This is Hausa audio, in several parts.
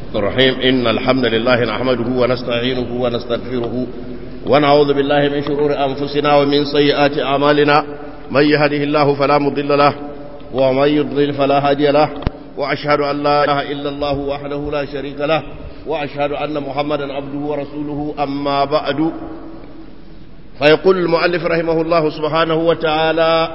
الرحيم إن الحمد لله نحمده ونستعينه ونستغفره ونعوذ بالله من شرور أنفسنا ومن سيئات أعمالنا من يهده الله فلا مضل له ومن يضلل فلا هادي له وأشهد أن لا إله إلا الله وحده لا شريك له وأشهد أن محمدا عبده ورسوله أما بعد فيقول المؤلف رحمه الله سبحانه وتعالى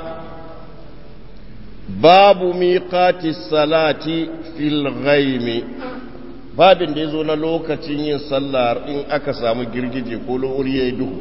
باب ميقات الصلاة في الغيم babin da ya zo na lokacin yin sallar in aka samu girgije ko lori ya yi duhu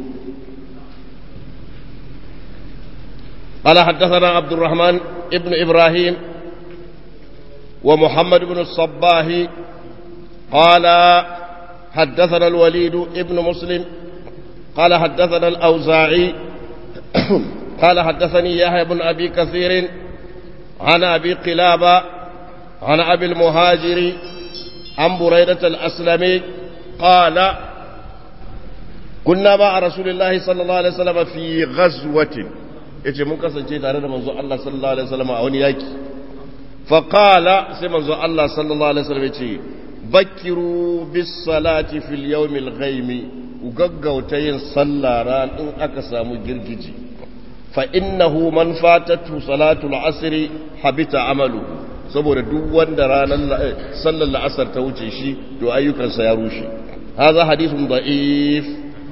قال حدثنا عبد الرحمن ابن إبراهيم ومحمد بن الصباح قال حدثنا الوليد ابن مسلم قال حدثنا الأوزاعي قال حدثني يحيى بن أبي كثير عن أبي قلابة عن أبي المهاجر عن بريدة الأسلمي قال كنا مع رسول الله صلى الله عليه وسلم في غزوة yace mun kasance tare da manzo Allah sallallahu alaihi wasallam a wani yaki fa qala sai manzo Allah sallallahu alaihi wasallam yace bakiru bis salati fil yawm al ghaim gaggauta yin sallah ran in aka samu girgiji fa innahu man fatatu salatu al asr habita amaluhu saboda duk wanda ranar sallar la'asar ta wuce shi to ayyukansa ya rushe haza hadithun da'if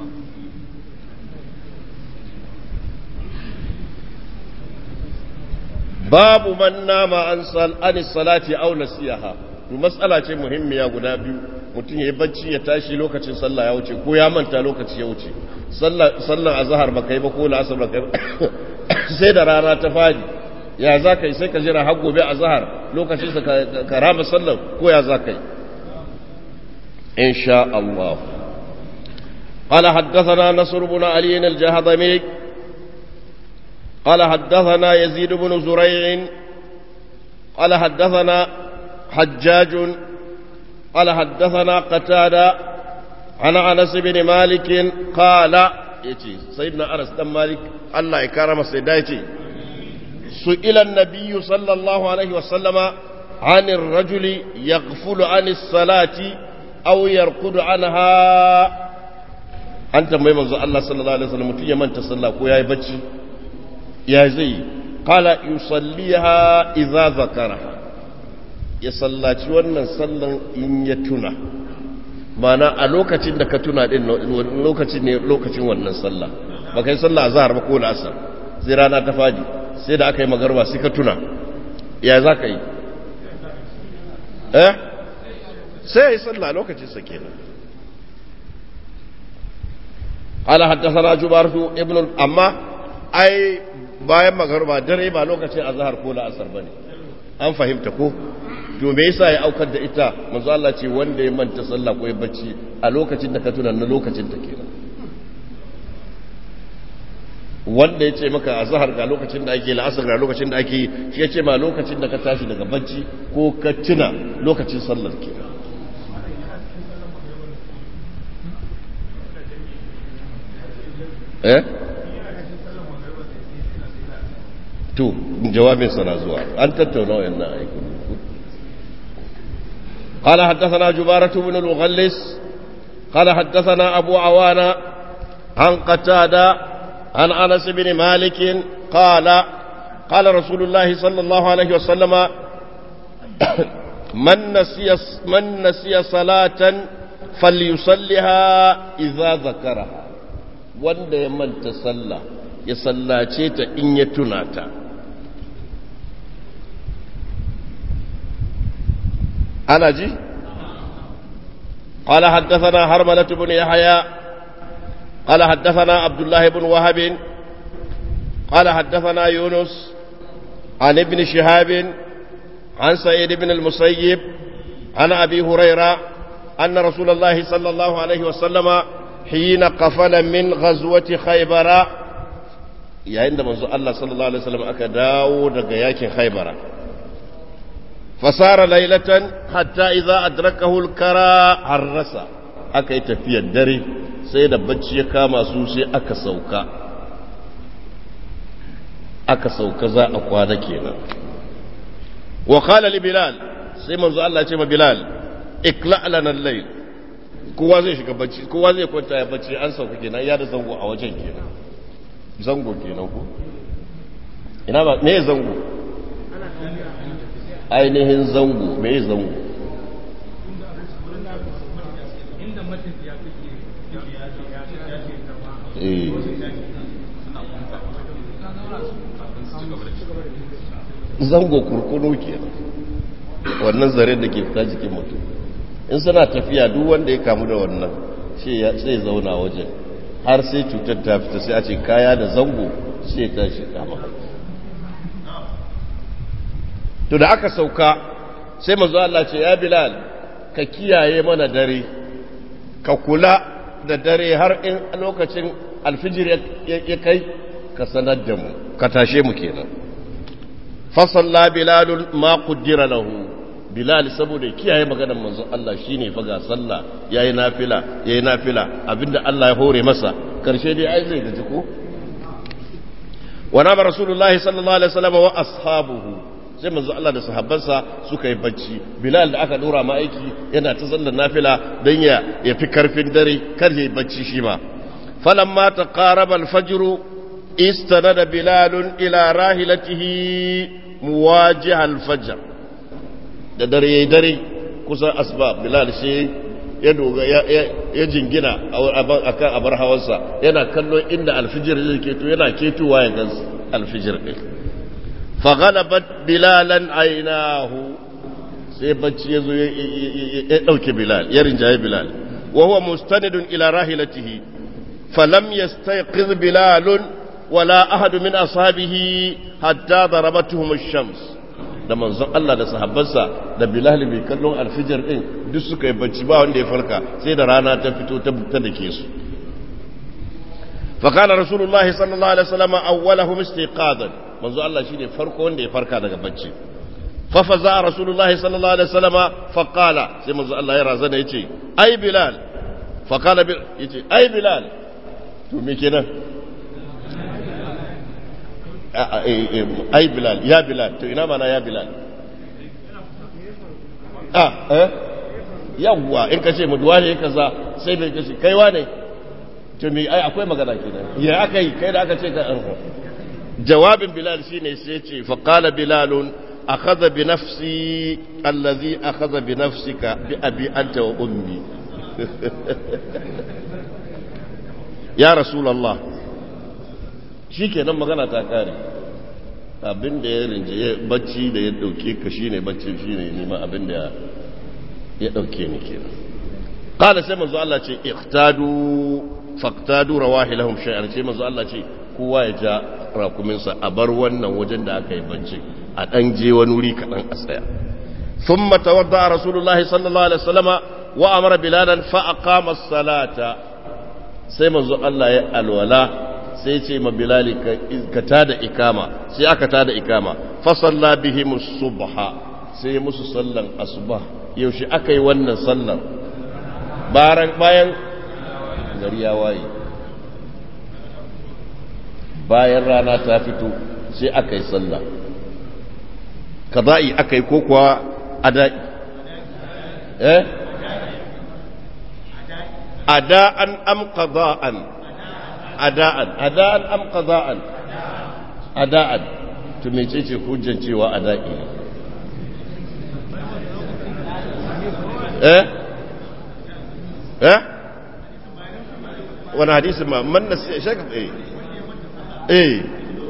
babu man nama an sal anis salati aw nasiyaha to mas'ala ce muhimmiya guda biyu mutum ya bacci ya tashi lokacin sallah ya wuce ko ya manta lokaci ya wuce sallar azhar baka yi ba ko la'asar baka yi sai da rana ta fadi ya za ka yi sai ka jira har gobe a zahar lokacin sa ka rama sallar ko ya za ka yi insha Allah قال حدثنا نصر بن علي الجهضمي قال حدثنا يزيد بن زريع قال حدثنا حجاج قال حدثنا قتادة عن أنس بن مالك قال يتي سيدنا أنس بن مالك الله يكرم سيدايتي سئل النبي صلى الله عليه وسلم عن الرجل يغفل عن الصلاة أو يرقد عنها أنت ما يمنزل الله صلى الله عليه وسلم متي من تصلى كويا يبتشي يا زي قال يصليها إذا ذكرها يصلى wannan sallan in ya tuna mana a lokacin da ka tuna din lokacin ne lokacin wannan sallah ba kai sallah azhar ba ko la'asar sai rana ta fadi sai da aka yi magarba sai ka tuna ya za ka yi eh sai ya yi sallah lokacinsa kenan ala haddasa jubartu ibn amma ai bayan magarba dare ba lokacin azhar ko la'asar bane an fahimta ko to me yasa ya aukar da ita manzo Allah ce wanda ya manta sallah ko ya bacci a lokacin da ka tuna na lokacin ta kenan wanda ya ce maka a zahar ga lokacin da ake la'asar ga lokacin da ake shi ya ce ma lokacin da ka tashi daga bacci ko ka tuna lokacin sallar ke eh to jawabin sana zuwa an tattauna wayannan aikin قال حدثنا جبارة بن الغلس قال حدثنا أبو عوانة عن قتادة عن انس بن مالك قال قال رسول الله صلى الله عليه وسلم من نسي من نسي صلاة فليصلها إذا ذكرها wanda ya manta sallah ya sallace ta in ya tuna ta ana ji قال حدثنا هرملة بن يحيى قال حدثنا عبد الله بن وهب قال حدثنا يونس عن ابن شهاب عن سعيد بن المسيب عن أبي هريرة أن رسول الله صلى الله عليه وسلم حين قفل من غزوة خيبر يا عندما الله صلى الله عليه وسلم أكداو دقياك خيبر فصار ليلة حتى إذا أدركه الكرى حرس أكيت في الدري sai da bacci ya kama su sai aka sauka aka sauka za a kwana kenan wa qala li bilal sai manzo Allah ce ma bilal ikla lana al-layl kowa zai shiga bacci kowa zai kwanta ya bacci an sauka kenan ya da zango a wajen kenan zango kenan ko ina ba me zango ainihin zango me zango eh zango kurkunu ke wannan zare da ke fita jikin mutum in suna tafiya duk wanda ya kamu da wannan sai zauna wajen har sai cutar ta fita sai a ce kaya da zango sai ta shi kama to da aka sauka sai mazu Allah ce ya bilal ka kiyaye mana dare ka kula da dare har in lokacin alfijir ya kai ka sanar da mu ka tashe mu kenan fasalla bilalun ma kuddira lahu bilal saboda kiyaye maganar manzon Allah shine fa ga sallah yayi nafila yayi nafila abinda Allah ya hore masa karshe dai ai zai gaji ko wa nama rasulullahi sallallahu alaihi wasallam wa ashabuhu sai manzo Allah da sahabbansa suka yi bacci bilal da aka dora ma aiki yana ta sallar nafila dan ya yafi karfin dare kar yayi bacci shi ma falamma taqaraba al-fajr istanada bilal ila rahilatihi muwajiha al-fajr da dare yayi dare kusa asba bilal shi ya doga ya jingina akan abar hawansa yana kallon inda alfijir zai keto yana ketowa ya gansu alfijir din faghalabat bilalan ainahu sai bacci ya zo ya ɗauke bilal ya rinjaye bilal wa huwa mustanidun ila rahilatihi falam yastayqiz bilalun wala ahadu min ashabihi hatta darabatuhum ash-shams da manzon Allah da sahabbansa da bilal bai kallon alfijir din duk suka yi bacci ba wanda ya farka sai da rana ta fito ta dake su فقال رسول الله صلى الله عليه وسلم أولهم استيقاظا manzo Allah shine farko wanda ya farka daga bacci fa faza rasulullahi sallallahu alaihi wasallam fa qala sai manzo Allah ya razana yace ai bilal fa qala bil yace ai bilal to me kenan ai bilal ya bilal to ina mana ya bilal ah eh yawwa in kace mu duwa ne kaza sai bai kace kaiwa ne to me ai akwai magana kenan ya aka yi kai da aka ce ka jawabin bilal shine sai ce faqala bilalun akhadha bi nafsi allazi akhadha bi nafsika bi abi anta wa ummi ya rasulullah shikenan magana ta kare abin da ya rinje bacci da ya dauke ka shine bacci shine nima abin da ya dauke ni kenan qala sai manzo Allah ce iqtadu faqtadu rawahilahum shay'an sai manzo Allah ce kowa ya ja rakuminsa a bar wannan wajen da aka yi bacci a ɗan je wani wuri kaɗan a tsaya sun matawadda a rasulullahi sallallahu alaihi wasallama wa amara bilalan fa'aqama salata sai manzo Allah ya alwala sai ce ma bilali ka tada ikama sai aka tada ikama fa salla bihim subha sai musu sallan asuba yaushe aka yi wannan sallar bayan gari ya waye bayan rana ta fito sai aka yi sallah kaza'i aka yi ko kuwa ada'i eh ada'an am qada'an ada'an ada'an am qada'an ada'an to mecece hujjan cewa ada'i ne eh eh wani hadisi ma man nasi shaka eh ايه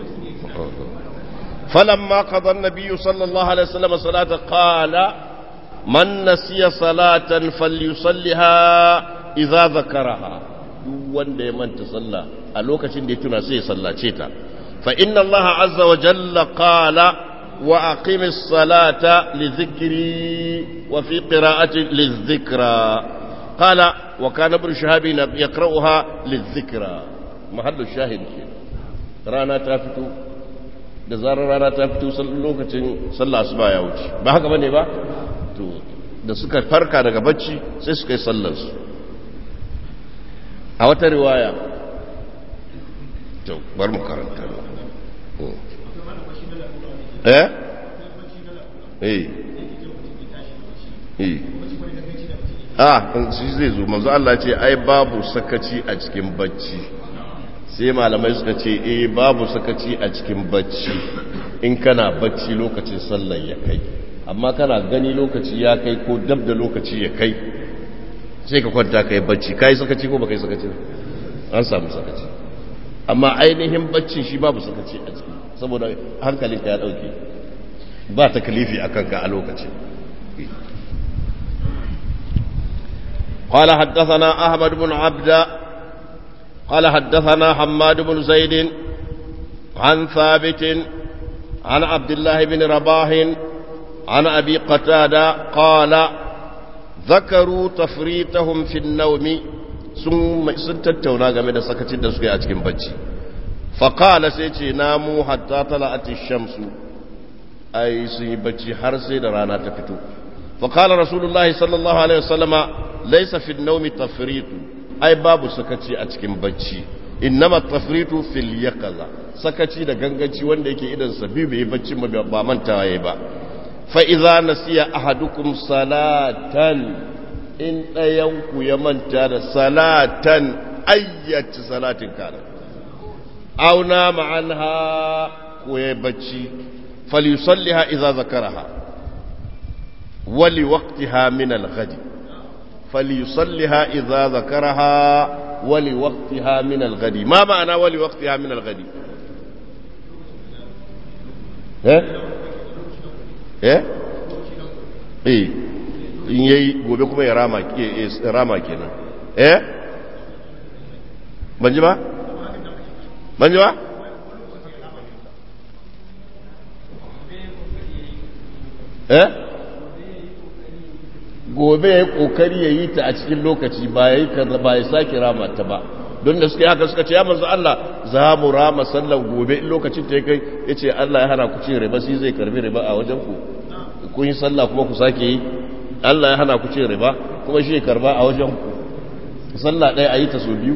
فلما قضى النبي صلى الله عليه وسلم صلاة قال من نسي صلاة فليصلها إذا ذكرها wanda ya manta sallah a lokacin da ya tuna sai ya sallace ta fa inna Allah azza wa jalla qala wa aqimis salata li dhikri wa fi qira'ati li dhikra qala wa kana ibn shahab yaqra'uha li dhikra mahallu shahid kenan rana ta fito da zarar rana ta fito lokacin sallah asuba ya wuce ba haka bane ba to da suka farka daga bacci sai suka yi sallar su a wata riwaya to bar mu karanta eh eh eh a shi zai zo manzo Allah ce ai babu sakaci a cikin bacci sai malamai suka ce eh babu sakaci a cikin bacci in kana bacci lokacin sallar ya kai amma kana gani lokaci ya kai ko dab da lokaci ya kai sai ka kwanta kai bacci kai sakaci ko baka yi sakaci an samu sakaci amma ainihin baccin shi babu sakaci a ciki saboda hankalinka ya dauke ba takalifi akan ka a lokacin قال حدثنا أحمد بن عبد قال حدثنا حماد بن زيد عن ثابت عن عبد الله بن رباح عن أبي قتادة قال ذكروا تفريطهم في النوم ثم سنتتونا game da sakacin da suka yi a cikin bacci faqala sai ce namu hatta tala'at ash-shams ai sun yi bacci har sai da rana ta fito faqala rasulullahi sallallahu alaihi wasallama laysa fi an-nawmi tafritu ai babu sakaci a cikin bacci innama tafritu fil yaqaza sakaci da ganganci wanda yake idan sabi bai bacci ba mantawa yayi ba fa idza nasiya ahadukum salatan in dayan ku ya manta da salatan ayyati salatin kana aw nama anha ko ya bacci falyusalliha idza zakaraha wali waqtiha min al-ghadi فليصلها إذا ذكرها ولوقتها من الغد ما معنى ولوقتها من الغد eh eh eh in yayi gobe kuma ya rama rama kenan eh ban ji ba ban ji ba eh gobe ya kokari ya yi ta a cikin lokaci ba ya yi ba ya sake rama ta ba don da suka yi haka suka ce ya manzo Allah za mu rama sallan gobe in lokacin ta ya kai ya ce Allah ya hana ku cin riba sai zai karbi riba a wajen ku kun yi sallah kuma ku sake yi Allah ya hana ku cin riba kuma shi ya karba a wajen ku sallah ɗaya a yi ta so biyu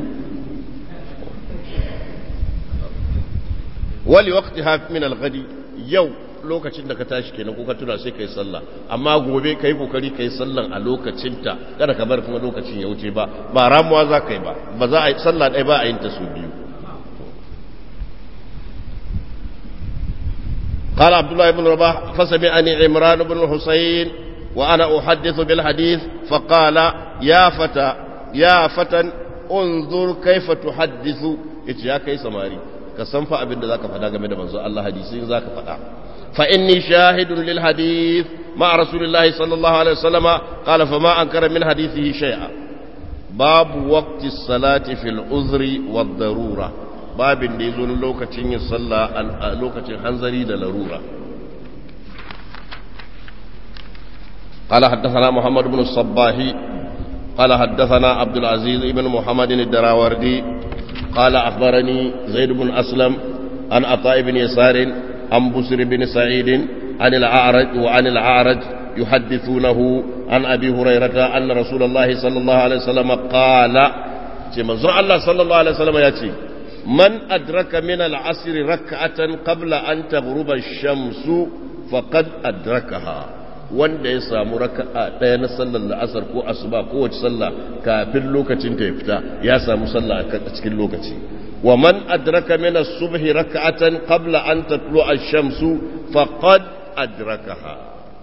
wali waqti min al-ghadi yau lokacin da ka tashi kenan ko ka tuna sai kai sallah amma gobe kai kokari kai sallan a lokacinta kada ka bar kuma lokacin ya wuce ba ba ramuwa za ka yi ba ba za a yi sallah ɗaya ba a yin ta su biyu قال عبد الله بن رباح فسمعني عمران بن الحسين وأنا أحدث بالحديث فقال يا فتى يا فتى انظر كيف تحدث يا كي سماري كسنفع أبن ذاك فدا game da manzo Allah hadisi zaka fada فإني شاهد للحديث مع رسول الله صلى الله عليه وسلم قال فما أنكر من حديثه شيئا باب وقت الصلاة في العذر والضرورة باب ديزون لوكة يصلى لوكة حنزري دلرورة قال حدثنا محمد بن الصباح قال حدثنا عبد العزيز بن محمد الدراوردي قال أخبرني زيد بن أسلم عن عطاء بن يسار عن بسر بن سعيد عن الأعرج وعن الأعرج يحدثونه عن أبي هريرة أن رسول الله صلى الله عليه وسلم قال منظر الله صلى الله عليه وسلم يأتي من أدرك من العصر ركعة قبل أن تغرب الشمس فقد أدركها wanda ya samu raka'a ɗaya na sallar la'asar ko asuba ko wace sallah kafin lokacin ta ya fita ya samu sallah a cikin lokaci ومن أدرك من الصبح ركعة قبل أن تطلع الشمس فقد أدركها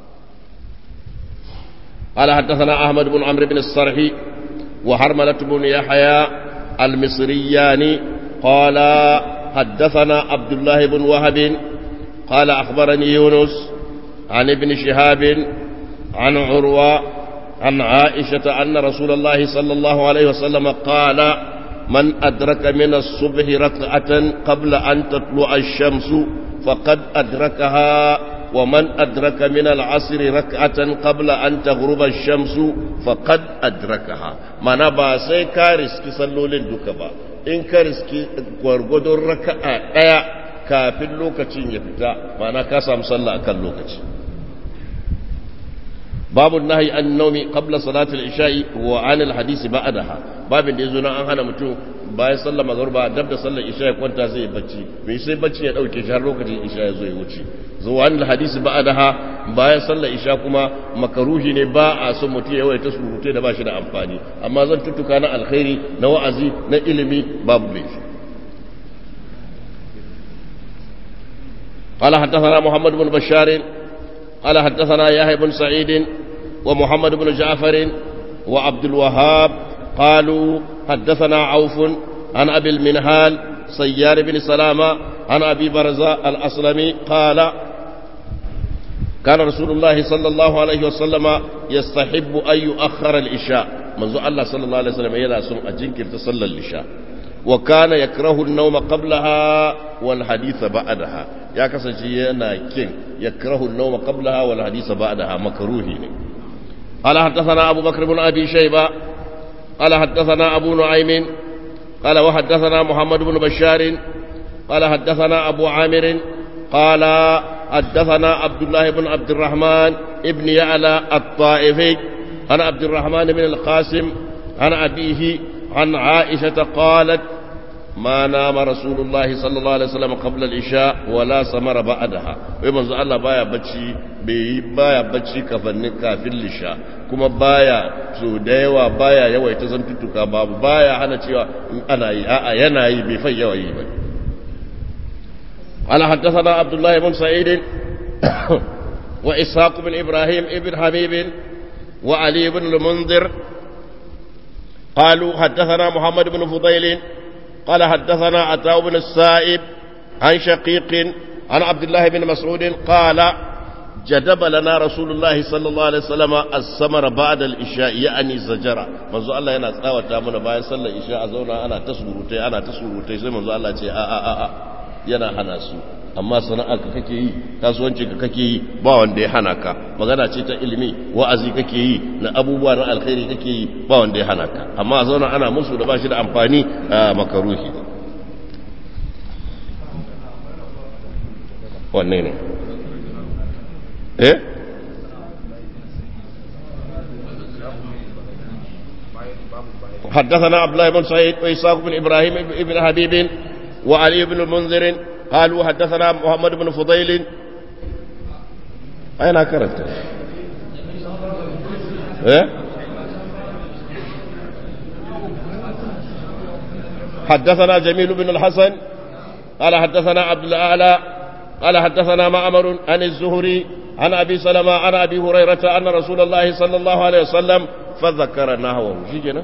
قال حدثنا أحمد بن عمرو بن الصرح وحرملة بن يحيى المصريان قال حدثنا عبد الله بن وهب قال أخبرني يونس عن ابن شهاب عن عروة عن عائشة أن رسول الله صلى الله عليه وسلم قال من أدرك من الصبح ركعة قبل أن تطلع الشمس فقد أدركها ومن أدرك من العصر ركعة قبل أن تغرب الشمس فقد أدركها ما نبا سي كارس كي صلوا للدكبا إن كارس كي ورغدو ركعة ايا كافل لوكتين يفتا ما نكاسا مصلى أكل لوكتين باب النهي عن النوم قبل صلاة العشاء وعن الحديث بعدها باب da yazo nan an hana mutum bayan sallar magruba dab da sallar isha ya kwanta zai bacci bai sai bacci ya dauke shi har lokacin isha ya zo ya wuce zuwan hadisi ba'daha bayan sallar isha kuma makaruhi ne ba a son mutum ya yawaita surute da ba shi da amfani amma zan tuttuka na alkhairi na wa'azi na ilimi babu laifi قال حدثنا محمد بن بشار قال حدثنا يحيى بن سعيد ومحمد بن جعفر وعبد الوهاب قالوا حدثنا عوف عن أبي المنهال سيار بن سلامة عن أبي برزاء الأسلمي قال كان رسول الله صلى الله عليه وسلم يستحب أن يؤخر الإشاء منذ الله صلى الله عليه وسلم إلى سم أجنكر تصلى الإشاء وكان يكره النوم قبلها والحديث بعدها يا كسجي كين يكره النوم قبلها والحديث بعدها مكروه قال حدثنا أبو بكر بن أبي شيبة قال حدثنا أبو نعيم قال وحدثنا محمد بن بشار قال حدثنا أبو عامر قال حدثنا عبد الله بن عبد الرحمن ابن يعلى الطائفي عن عبد الرحمن بن القاسم عن أبيه عن عائشة قالت ما نام رسول الله صلى الله عليه وسلم قبل العشاء ولا سمر بعدها ومن زال الله بايا بچي بي بايا بچي كفن كافin lisha kuma baya so da yawa baya yawaita zantuttuka babu baya hana cewa ana yi a'a yana yi bai fai yawa yi ba قال حدثنا عبد الله بن سعيد وإسحاق بن إبراهيم ابن حبيب وعلي بن المنذر قالوا حدثنا محمد بن فضيل قال حدثنا عطاء بن السائب عن شقيق عن عبد الله بن مسعود قال جدب لنا رسول الله صلى الله عليه وسلم السمر بعد الإشاء يعني الزجرة منذ الله yana tsawata mana bayan sallar isha a zauna ana ta surutai ana ta surutai sai manzo Allah ce a a a a yana hana su amma sana'ar ka kake yi kasuwanci ka kake yi ba wanda ya hana ka magana ce ta ilimi wa'azi kake yi na abubuwa na alkhairi kake yi ba wanda ya hana ka amma a zauna ana musu da ba shi da amfani a makaruhi wanne ne eh حدثنا عبد الله بن سعيد وإسحاق بن إبراهيم بن حبيب وعلي بن المنذر قالوا حدثنا محمد بن فضيل أين كرت إيه؟ حدثنا جميل بن الحسن قال حدثنا عبد الأعلى قال حدثنا معمر عن الزهري عن أبي سلمة عن أبي هريرة أن رسول الله صلى الله عليه وسلم فذكر نحوه شيء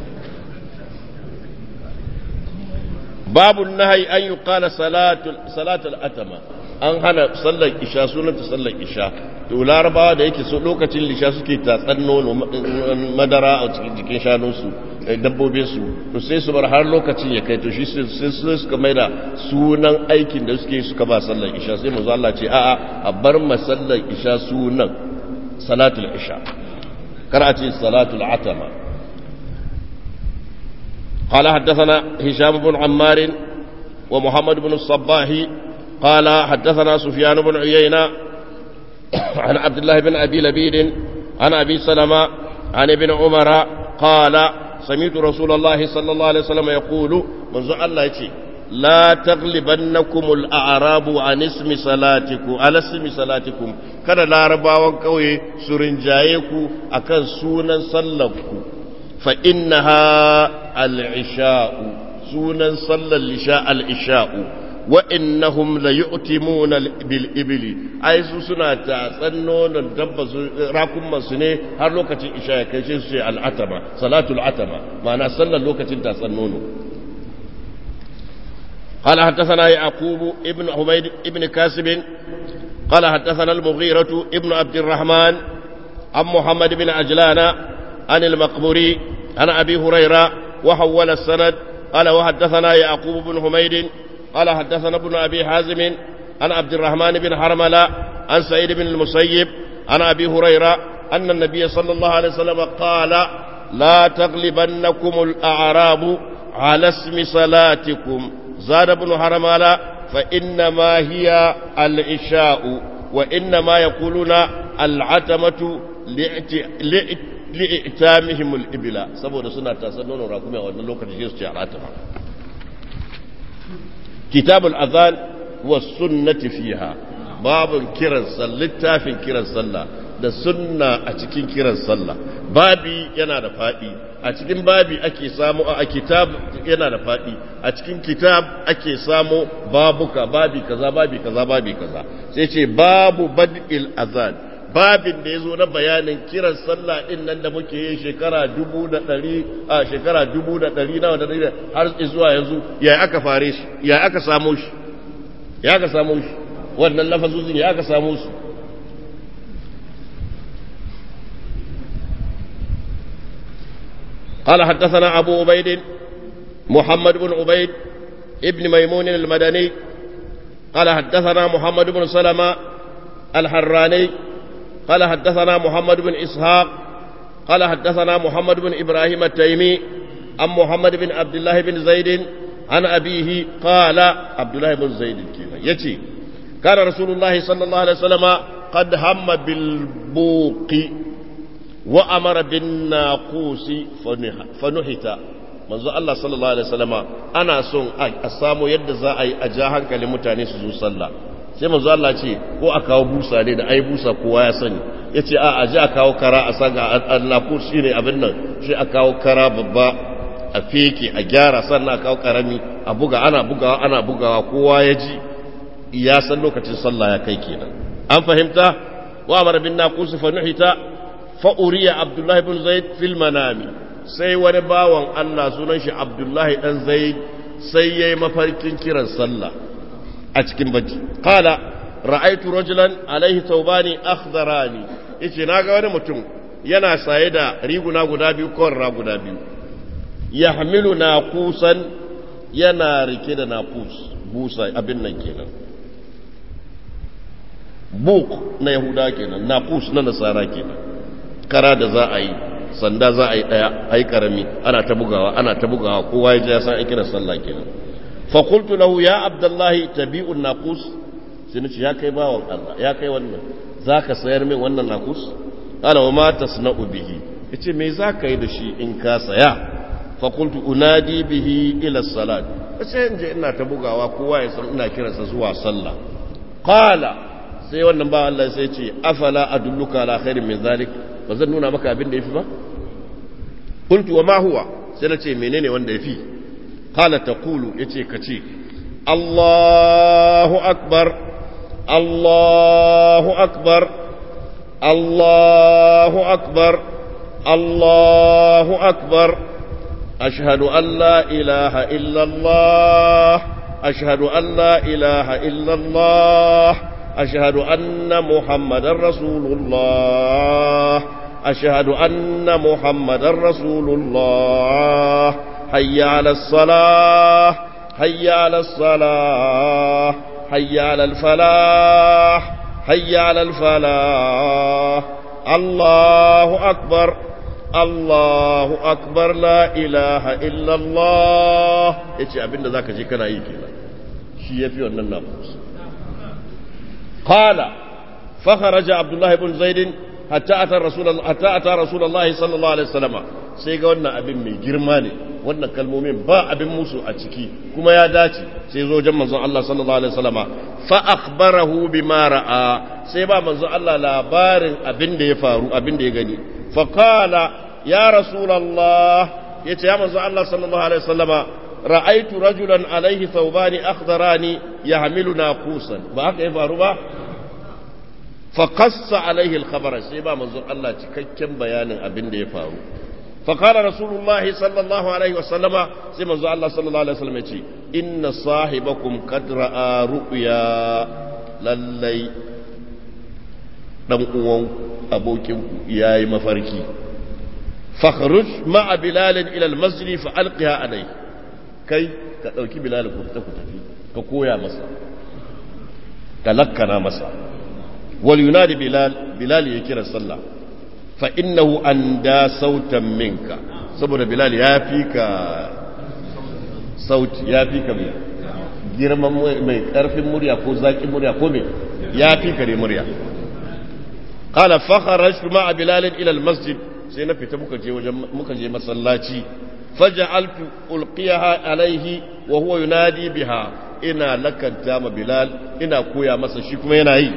باب النهي أن يقال صلاة صلاة الأتمة an hana sallar isha sunanta sallar isha to larabawa da yake so lokacin lisha suke tatsan nono madara a cikin jikin shanunsu dabbobinsu to sai su bar har lokacin ya kai to shi sai suka mai da sunan aikin da suke suka ba sallar isha sai mu Allah ce a'a a bar ma sallar isha sunan salatul isha kar a ce salatul atama قال حدثنا هشام بن عمار ومحمد بن الصباح قال حدثنا سفيان بن عيينة عن عبد الله بن أبي لبيد عن أبي سلمة عن ابن عمر قال سمعت رسول الله صلى الله عليه وسلم يقول منذ الله يتي لا تغلبنكم الأعراب عن اسم صلاتكم على اسم صلاتكم kada larabawan ƙauye su rinjaye ku akan sunan sallanku fa innaha al-isha'u sunan sallar lisha al-isha'u wa innahum la yu'timuna bil ibli ai su suna tatsan nonon dabba su rakumman su ne har lokacin isha ya kai shi su ce al-atama salatul atama ma'ana sallar lokacin tatsan nono قال حدثنا يعقوب ابن حميد ابن كاسب قال حدثنا المغيرة ابن عبد الرحمن عن محمد بن عجلان عن المقبوري عن أبي هريرة وحول السند قال وحدثنا يعقوب بن حميد قال حدثنا ابن أبي حازم عن عبد الرحمن بن حرملة عن سعيد بن المسيب عن أبي هريرة أن النبي صلى الله عليه وسلم قال لا تغلبنكم الأعراب على اسم صلاتكم زاد ابن حرملة فإنما هي العشاء وإنما يقولون العتمة li'itamihim al-ibla saboda suna tasar nonon rakumi a wannan lokacin sai su ci aratama kitabul azan wa sunnati fiha babun kiran sallah littafin kiran sallah da sunna a cikin kiran sallah babi yana da fadi a cikin babi ake samu a kitab yana da fadi a cikin kitab ake samu babuka babi kaza babi kaza babi kaza sai ce babu bad'il azan babin da ya zo na bayanin kiran sallah din nan da muke yi shekara dubu da ɗari a shekara dubu da ɗari nawa da ɗari har zuwa yanzu ya aka fare shi ya aka samu shi ya aka samu shi wannan lafazozin ya aka samu su قال حدثنا أبو عبيد محمد بن عبيد ابن ميمون المدني قال حدثنا محمد بن سلمة الحراني قال حدثنا محمد بن إسحاق قال حدثنا محمد بن إبراهيم التيمي عن محمد بن عبد الله بن زيد عن أبيه قال عبد الله بن زيد كذا يتي كان رسول الله صلى الله عليه وسلم قد هم بالبوق وأمر بالناقوس فنحت manzo Allah sallallahu alaihi wasallama ana son a samu yadda za a yi a ja hankalin mutane su zo sallah sai manzo Allah ce ko a kawo busa ne da ai busa kowa ya sani yace a aje a kawo kara a saga Allah ko shine abin nan shi a kawo kara babba a feke a gyara sannan a kawo karami a buga ana bugawa ana bugawa kowa ya ji ya san lokacin sallah ya kai kenan an fahimta wa amara bin naqus fa nuhita fa uriya abdullahi ibn zaid fil manami sai wani bawan Allah sunan shi abdullahi dan zaid sai yayi mafarkin kiran sallah a cikin bacci qala ra'aytu rajulan alaihi thawbani akhdarani yace naga wani mutum yana saye da riguna guda biyu korra guda biyu yahmilu naqusan yana rike da naqus busa abin nan kenan buk na yahuda kenan naqus na nasara kenan kara da za a yi sanda za a yi daya ai karami ana ta bugawa ana ta bugawa kowa ya ji ya san aikin sallah kenan فقلت له يا عبد الله تبيع الناقوس سنتي يا كاي باون الله يا كاي wannan zaka sayar min wannan nakus qala wa ma tasna'u bihi yace me zaka yi da shi in ka saya fa qultu unadi bihi ila salat sai in je ina ta bugawa kowa ya san ina kiransa zuwa sallah qala sai wannan ba Allah sai ce afala adulluka ala khairin min zalik ba zan nuna maka abin da yafi ba qultu wa ma huwa sai na ce menene wanda yafi قال تقول يتي كتي الله أكبر الله أكبر الله أكبر الله أكبر أشهد أن لا إله إلا الله أشهد أن لا إله إلا الله أشهد أن محمد رسول الله أشهد أن محمد رسول الله حي على الصلاة حي على الصلاة حي على الفلاح حي على الفلاح الله أكبر الله أكبر لا إله إلا الله إيش أبين ذاك شيء كان يجينا شيء في أن النفس قال فخرج عبد الله بن زيد حتى أتى رسول الله حتى أتى رسول الله صلى الله عليه وسلم sai ga wannan abin mai girma ne wannan kalmomin ba abin musu a ciki kuma ya dace sai zo wajen manzon Allah sallallahu alaihi wasallama fa akhbarahu bima ra'a sai ba manzon Allah labarin abin da ya faru abin da ya gani fa qala ya rasulullah yace ya manzon Allah sallallahu alaihi wasallama ra'aitu rajulan alaihi thawbani akhdarani yahmilu naqusan ba haka ya faru ba fa qassa alaihi al-khabara sai ba manzon Allah cikakken bayanin abin da ya faru فقال رسول الله صلى الله عليه وسلم سيما الله صلى الله عليه وسلم يقول إن صاحبكم قد رأى رؤيا للي dan uwan abokinku ya yi mafarki fakhruj ma'a bilal ila almasjid fa alqiha alai kai ka dauki bilal ku fita ku tafi ka koya masa ka lakkana masa wal yunadi bilal bilal ya kira sallah fa innahu anda sautan minka saboda bilal ya fi ka sauti ya fi ka mai girman mai karfin murya ko zaƙin murya ko mai ya fi ka ne murya qala fa kharajtu ma'a bilal ila al masjid sai na fita muka je wajen muka je masallaci faja'altu ulqiyaha alaihi wa huwa yunadi biha ina lakanta ma bilal ina koya masa shi kuma yana yi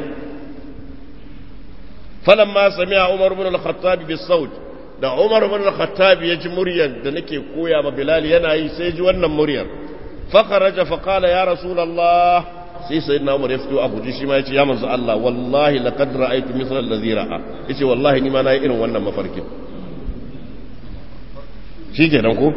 falamma sami'a umar ibn al-khattab bis-sawt da umar ibn al-khattab ya ji muryar da nake koya ma bilal yana yi sai ji wannan muryar fa kharaja fa qala ya rasulullah sai sayyidina umar ya fito a guji shi ma yace ya manzo Allah wallahi laqad ra'aytu mithla alladhi ra'a yace wallahi ni ma na yi irin wannan mafarkin shi kenan ko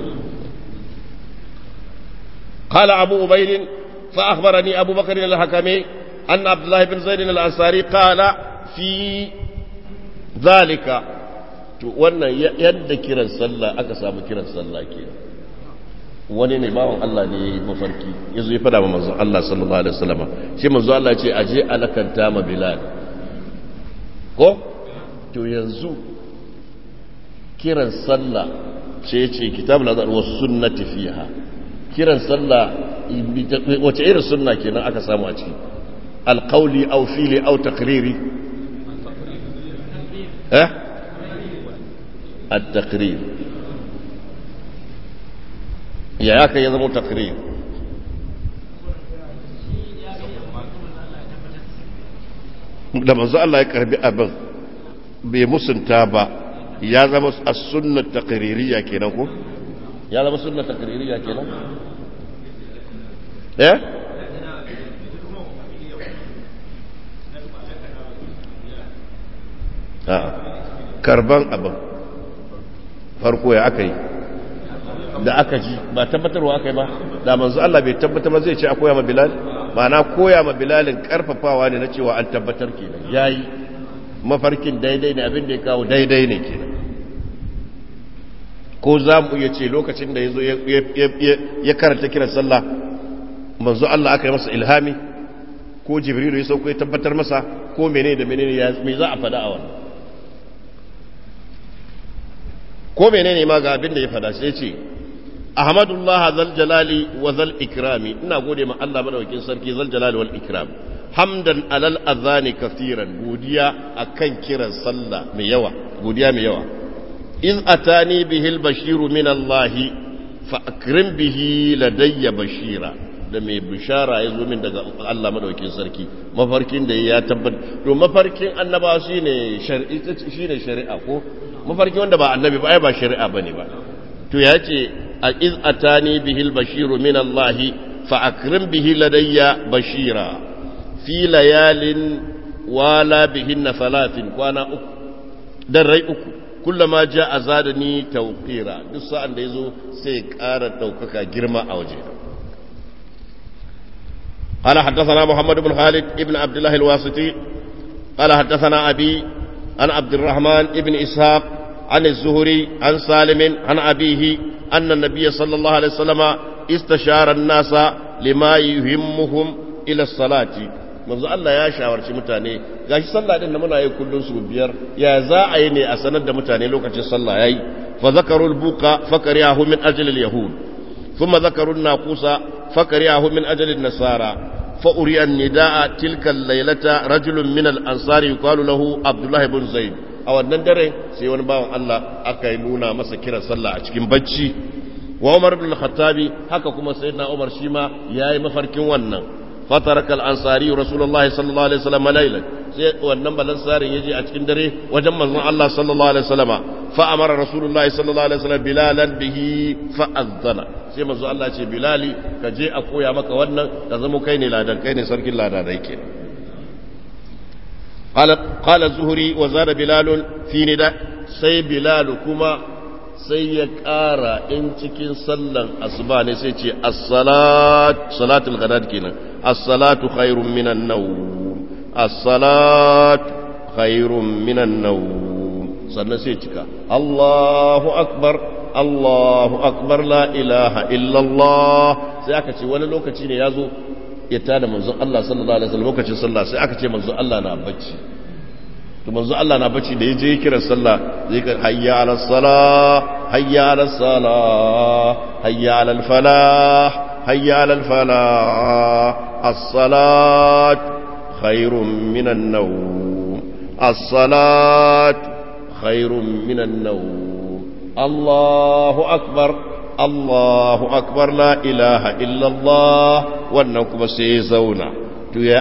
قال أبو عبيد فأخبرني أبو بكر الحكمي أن عبد الله بن زيد الأنصاري قال في ذلك wannan yadda kiran sallah aka samu kiran sallah ke wani ne bawan Allah ne ya yi mafarki ya zo ya fada ma manzo Allah sallallahu alaihi wasallam shi manzo Allah ce aje alakanta ma Bilal ko to yanzu kiran sallah ce ce kitabul azhar was sunnati fiha kiran sallah wace irin sunna kenan aka samu a ciki alqauli aw fili aw taqriri eh at-taqrir ya yaka ya zama taqrir da manzo Allah ya karbi abin bai musunta ba ya zama as-sunnah taqririyya kenan ko ya zama sunna takririya kenan eh a'a karban abin farko ya aka yi da aka ji ba tabbatarwa aka yi ba da manzo Allah bai tabbatar ba zai ce a koya ma bilal ma'ana koya ma bilalin karfafawa ne na cewa an tabbatar kenan yayi mafarkin daidai ne abin da ya kawo daidai ne kenan ko za mu iya ce lokacin da ya zo ya karanta kiran sallah manzo Allah aka yi masa ilhami ko jibrilu ya sauko ya tabbatar masa ko mene da mene ya me za a fada a wannan ko mene ne ma ga abin da ya fada sai ce ahmadullah zal jalali wa zal ikrami ina gode ma Allah madaukakin sarki zal jalali wal ikram hamdan alal azani kafiran godiya akan kiran sallah mai yawa godiya mai yawa إذ أتاني به البشير من الله فأكرم به لدي بشيرا da mai bishara ya zo min daga Allah madaukin sarki mafarkin da ya tabbat to mafarkin annaba shine shari'a shine shari'a ko mafarkin wanda ba annabi ba ai ba shari'a bane ba to ya ce a iz atani bihil bashiru min Allah fa akrim bihi ladayya bashira fi layalin wala bihinna salatin kwana uku dan rai uku kullama ja a zadani tauqira duk sa'an da yazo sai ƙara ɗaukaka girma a waje قال حدثنا محمد بن خالد ابن عبد الله الواسطي قال حدثنا أبي عن عبد الرحمن ابن إسحاق عن الزهري عن سالم عن أبيه أن النبي صلى الله عليه وسلم استشار الناس لما يهمهم إلى الصلاة manzo Allah ya shawarci mutane gashi sallah din da muna yi kullun su biyar ya za a yi ne a sanar da mutane lokacin sallah yayi fa zakarul buqa fakariyahu min ajli al yahud thumma zakarun naqusa fakariyahu min ajli an nasara fa uriya an nidaa tilka al laylata rajulun min al ansari yuqalu lahu abdullah ibn zaid a wannan dare sai wani bawan Allah aka yi nuna masa kiran sallah a cikin bacci wa Umar ibn al-Khattabi haka kuma sayyidina Umar shi ma yayi mafarkin wannan فترك الأنصاري رسول الله صلى الله عليه وسلم ليلا wannan balansarin yaje a cikin dare wajen manzon Allah sallallahu alaihi wasallama fa amara rasulullahi sallallahu alaihi wasallam bilalan bihi fa azana sai manzon Allah ce bilali ka je a koya maka wannan ka zama kai ne ladan kai ne sarkin ladanai ke qala qala zuhri wa zada bilal fi nida sai bilal kuma sai ya ƙara in cikin sallan asuba ne sai ce as-salat salatul ghadat kenan as-salatu khairun minan nawm as-salat khairun minan nawm sannan sai cika Allahu akbar Allahu akbar la ilaha illa Allah sai aka ce wani lokaci ne yazo ya tada manzon Allah sallallahu alaihi wasallam lokacin sallah sai aka ce manzon Allah na bacci to manzo Allah na bacci da yaje kiran sallah zai ka hayya ala salah hayya ala salah hayya ala al falah hayya ala al falah as-salat khairun min an-nawm as-salat khairun minan nawm Allahu akbar Allahu akbar la ilaha illallah wannan kuma sai ya zauna to ya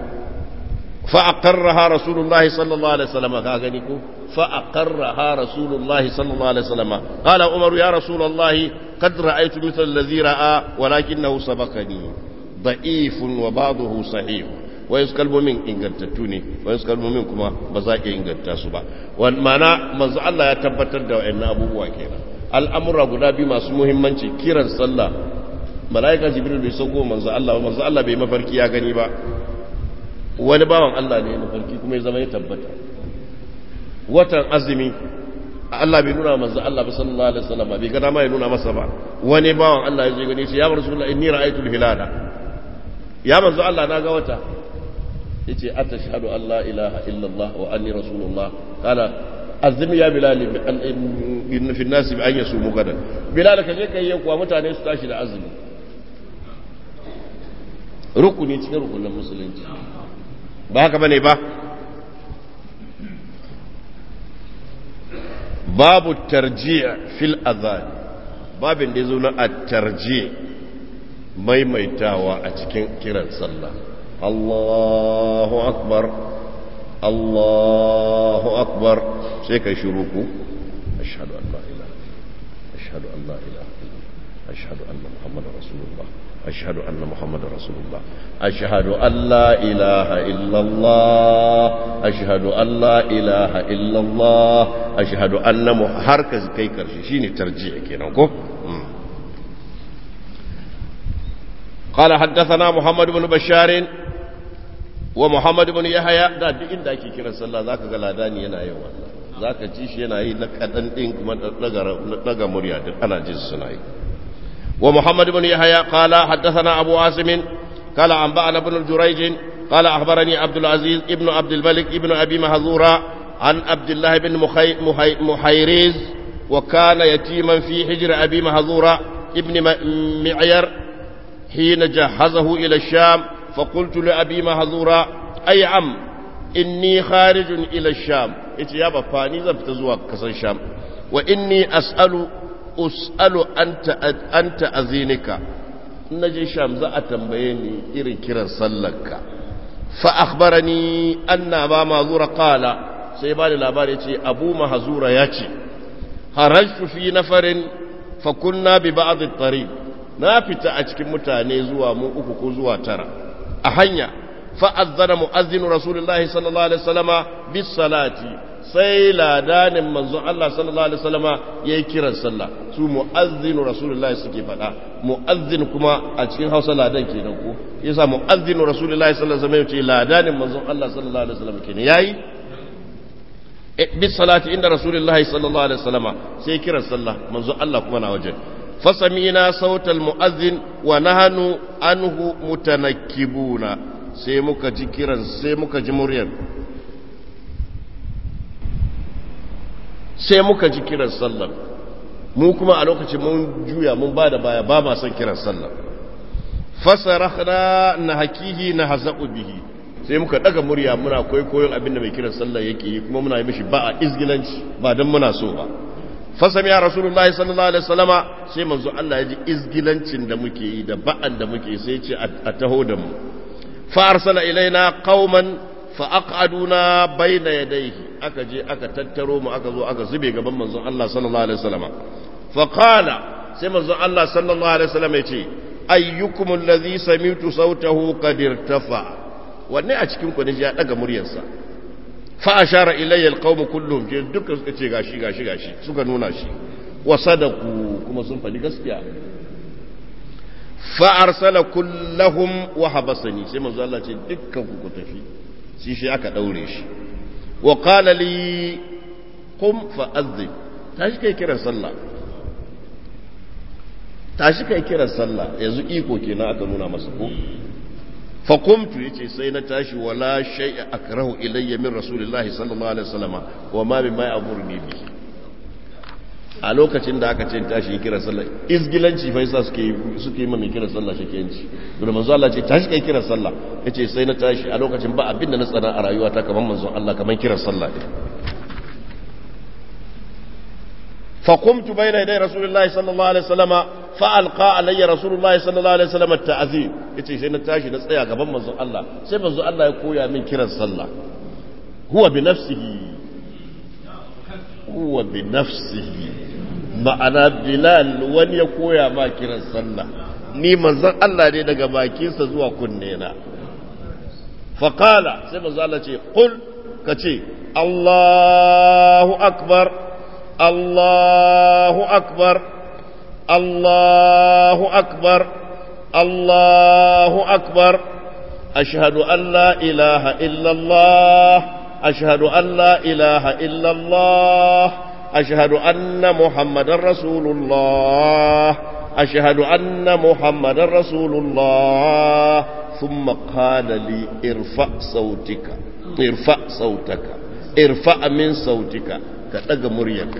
فأقرها رسول الله صلى الله عليه وسلم كاغنيكو فأقرها رسول الله صلى الله عليه وسلم قال عمر يا رسول الله قد رأيت مثل الذي رأى ولكنه سبقني ضعيف وبعضه صحيح ويسكلب من إنجلتتوني ويسكلب من كما بزاك إنجلتاسبا ومعنى منذ الله يتبتر دو إن أبو بواكينا الأمر أبو نبي ما سموهم منشي كيرا صلى ملائكة جبريل بيسوكو منذ الله ومنذ الله بما فركي يا غنيبا wani bawan Allah ne mafarki kuma ya zama ya tabbata watan azumi Allah bai nuna manzo Allah ba sallallahu alaihi wasallam bai ga dama ya nuna masa ba wani bawan Allah ya je gani shi ya rasulullah inni ra'aytul hilala ya manzo Allah na ga wata yace atashhadu an la ilaha illa Allah wa anni rasulullah qala azmi ya bilal in fi an-nas bi an yasumu gadan bilal ka je kai kuwa mutane su tashi da azumi rukuni cikin rukunin musulunci ba haka bane ba babu tarji'a fil azan babin da yazo na at-tarji maimaitawa a cikin kiran sallah Allahu akbar Allahu akbar sai kai shiru ku ashhadu an la ilaha ashhadu an la ilaha ashhadu anna muhammadar rasulullah أشهد أن محمد رسول الله أشهد أن لا إله إلا الله أشهد أن لا إله إلا الله أشهد أن هركز كي كرشيني ترجيع كينوكو قال حدثنا محمد بن بشار ومحمد بن يحيى دا duk inda ake kiran sallah zaka ga ladani yana yin wannan zaka ji shi yana yi na kadan din kuma daga murya duk ana jin suna yi ومحمد بن يحيى قال حدثنا أبو عاصم قال أنبأنا بن جريج قال أخبرني عبد العزيز ابن عبد الملك ابن أبي مهذورة عن عبد الله بن مخي محي محيريز وكان يتيما في حجر أبي مهذورة ابن معير حين جهزه إلى الشام فقلت لأبي مهذورة أي عم إني خارج إلى الشام إتيابا فاني زبتزوا كسر الشام وإني أسأل us'alu an ta'azinika na je sham za a tambaye ni irin kiran sallarka fa akhbarani anna ba mazura qala sai ba da labari ce abu mahzura ya ce harajtu fi nafarin fa kunna bi ba'd at-tariq na fita a cikin mutane zuwa mu uku ko zuwa tara a hanya fa azzana mu'azzinu rasulullahi sallallahu alaihi wasallama bis salati sai ladanin manzon Allah sallallahu alaihi wasallama yayi kiran sallah su mu'azzinu rasulullahi suke faɗa mu'azzin kuma a cikin Hausa ladan kenan ko yasa mu'azzinu rasulullahi sallallahu alaihi wasallam yace ladanin manzon Allah sallallahu alaihi wasallam kenan yayi bis salati inda rasulullahi sallallahu alaihi wasallama sai kiran sallah manzon Allah kuma na wajen fasamina sautal mu'azzin wa nahanu anhu mutanakkibuna sai muka ji kiran sai muka ji muryar sai muka ji kiran sallar mu kuma a lokacin mun juya mun ba da baya ba ma son kiran sallar fasarahna na hakihi na haza'u bihi sai muka daga murya muna kwaikwayon abinda mai kiran sallar yake yi kuma muna yi mishi ba a izgilanci ba don muna so ba fasami ya rasulullahi sallallahu alaihi wasallama sai manzo Allah ya ji izgilancin da muke yi da ba'an da muke sai ce a taho da mu fa arsala ilaina qauman fa aqaduna bayna yadayhi aka je aka tattaro mu aka zo aka zube gaban manzon Allah sallallahu alaihi wasallama fa qala sai manzon Allah sallallahu alaihi wasallama ya ce ayyukum allazi sami'tu sautahu qad irtafa wanne a cikin ku ne ya daga muryarsa fa ashara ilayya alqawm kulluhum je dukkan suka ce gashi gashi gashi suka nuna shi wa sadaku kuma sun faɗi gaskiya fa arsala kullahum wa habasani sai manzo Allah ce dukkan ku ku tafi shi shi aka daure shi wa qala li qum fa azzin tashi kai kiran sallah tashi kai kiran sallah yanzu iko kenan aka nuna masa ko fa qumtu yace sai na tashi wala shay'a akrahu ilayya min rasulillahi sallallahu alaihi wasallama wa ma bima ya'muruni bi a lokacin da aka ce tashi kiran sallah izgilanci fa yasa suke suke yi mai kiran sallah shakiyanci don manzo Allah ce tashi kai kiran sallah yace sai na tashi a lokacin ba abin da na tsana a rayuwata kamar manzo Allah kamar kiran sallah din فقمت بين يدي رسول الله صلى الله عليه وسلم فألقى علي رسول الله صلى الله عليه وسلم التعذيب yace sai na tashi na tsaya gaban manzon Allah sai manzon Allah ya koya min kiran sallah huwa bi nafsihi huwa bi nafsihi ma'ana bilal wani ya koya ma kiran sallah ni manzon Allah ne daga bakinsa zuwa kunne na faqala sai manzon Allah ce qul kace Allahu akbar Allahu akbar Allahu akbar Allahu akbar ashhadu an la ilaha illa Allah ashhadu an la ilaha illa Allah أشهد أن محمد رسول الله أشهد أن محمد رسول الله ثم قال لي ارفع صوتك ارفع صوتك ارفع من صوتك كتغ مريك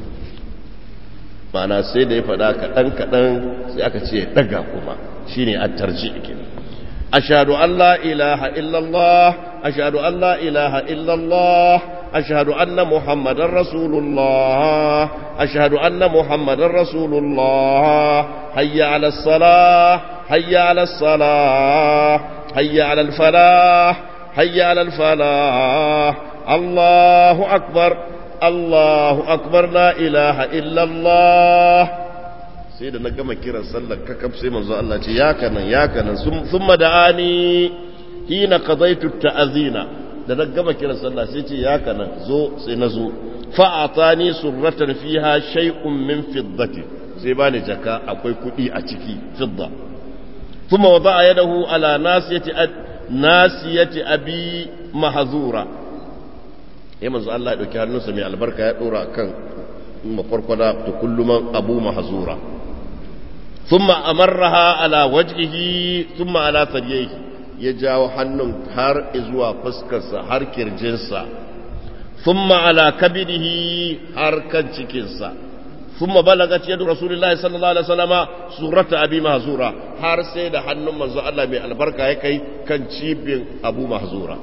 ma'ana sai da ya faɗa kaɗan kaɗan sai aka ce ɗaga kuma shine a tarji ashhadu an la ilaha illallah ashhadu an la ilaha illallah أشهد أن محمد رسول الله أشهد أن محمد رسول الله هيا على الصلاة هيا على الصلاة هيا على الفلاح هيا على الفلاح الله أكبر الله أكبر لا إله إلا الله سيدنا كما كيرا صلى ككب سيما الله يا كان يا كان ثم دعاني حين قضيت التأذين da na gama kiran sallah sai ce ya kana zo sai na zo fa'atani surratan fiha shay'un min fiddati sai bani jaka akwai kudi a ciki fidda kuma wada yadahu ala nasiyati nasiyati abi mahzura eh manzo Allah ya dauki hannunsa mai albarka ya dora kan makwarkwada da kulluman abu mahzura ثم أمرها على وجهه ثم على ثدييه ya jawo hannun har zuwa fuskarsa har kirjinsa thumma ala kabidihi har kan cikinsa thumma balagat yadu rasulullahi sallallahu alaihi wasallama surata abi mahzura har sai da hannun manzo Allah mai albarka ya kai kan cibin abu mahzura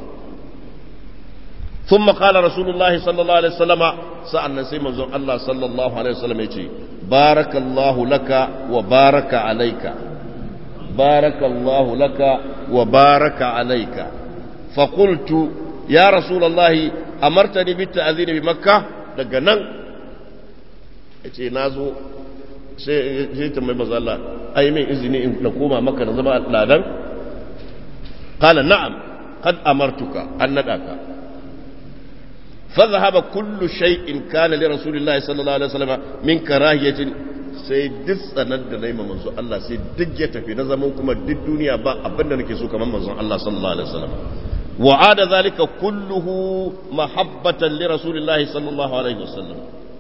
ثم قال رسول الله صلى الله عليه وسلم سألنا سيما الله صلى الله عليه وسلم يجي بارك الله لك وبارك عليك بارك الله لك وبارك عليك فقلت يا رسول الله أمرتني بالتأذين بمكة daga nan ya ce na zo sai ta mai mazala ai min izini in na koma maka na zama ladan kala na'am kad amartuka an naɗa ka فذهب كل شيء كان لرسول الله صلى الله عليه وسلم من كراهية sai duk tsanar da na yi manzo Allah sai duk ya tafi na zaman kuma duk duniya ba abinda nake so kamar manzon Allah sallallahu alaihi wasallam wa ada zalika kulluhu mahabbatan li rasulillahi sallallahu alaihi wasallam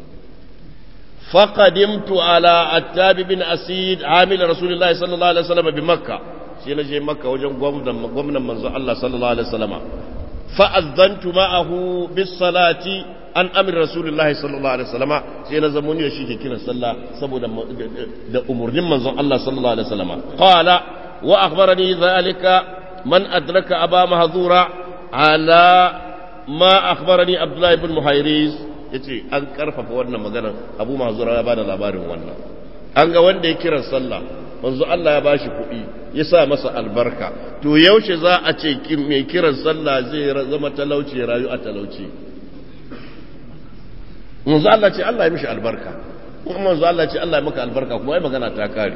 فقدمت على عتاب بن أسيد عامل رسول الله صلى الله عليه وسلم بمكة شينا جي مكة وجن قمنا منزو الله صلى الله عليه وسلم فأذنت معه بالصلاة an amir rasulullahi sallallahu alaihi wasallama sai na zamuni da shi ke kiran sallah saboda da umurnin manzon Allah sallallahu alaihi wasallama qala wa akhbarani dhalika man adraka aba mahzura ala ma akhbarani abdullah ibn muhayriz yace an karfafa wannan maganar abu mahzura ya bada labarin wannan an ga wanda ya kiran sallah manzo Allah ya bashi kuɗi ya sa masa albarka to yaushe za a ce mai kiran sallah zai zama talauci rayu a talauci manzo Allah ce Allah ya mishi albarka kuma manzo Allah ce Allah ya maka albarka kuma ai magana ta kare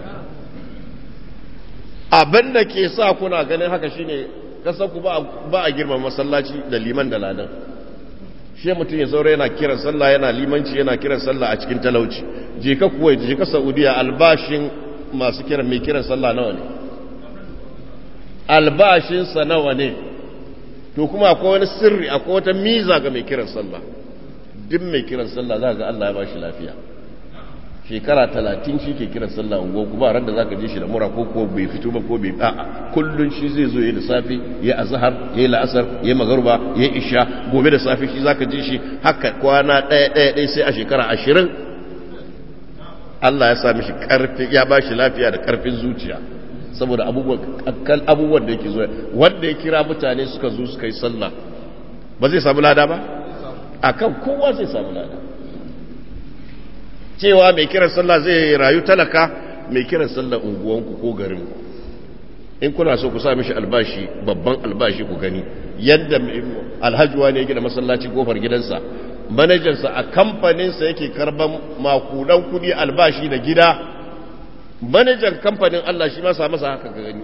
abin da ke sa kuna ganin haka shine kasan ku ba ba a girma masallaci da liman da ladan shi mutum ya zaura yana kiran sallah yana limanci yana kiran sallah a cikin talauci je ka kuwait je ka saudiya albashin masu kiran mai kiran sallah nawa ne albashinsa nawa ne to kuma akwai wani sirri akwai wata miza ga mai kiran sallah duk mai kiran sallah za ga Allah ya ba shi lafiya shekara talatin shi ke kiran sallah ungo kuma ran da zaka je shi da mura ko ko bai fito ba ko bai a'a kullun shi zai zo yayi da safi yayi azhar yayi la'asar yayi magruba yayi isha gobe da safi shi zaka je shi haka kwana daya daya daya sai a shekara ashirin Allah ya sa mishi karfi ya ba shi lafiya da karfin zuciya saboda abubuwan da yake zuwa wanda ya kira mutane suka zo suka yi sallah ba zai samu lada ba akan kowa zai samu lada cewa mai kiran sallah zai rayu talaka mai kiran sallah unguwanku ko garinku in kuna so ku sa mishi albashi babban albashi ku gani yadda alhajuwa ne ya gina masallaci kofar gidansa manajansa a kamfaninsa yake karban makudan kudi albashi da gida manajan kamfanin Allah shi masa masa haka ga gani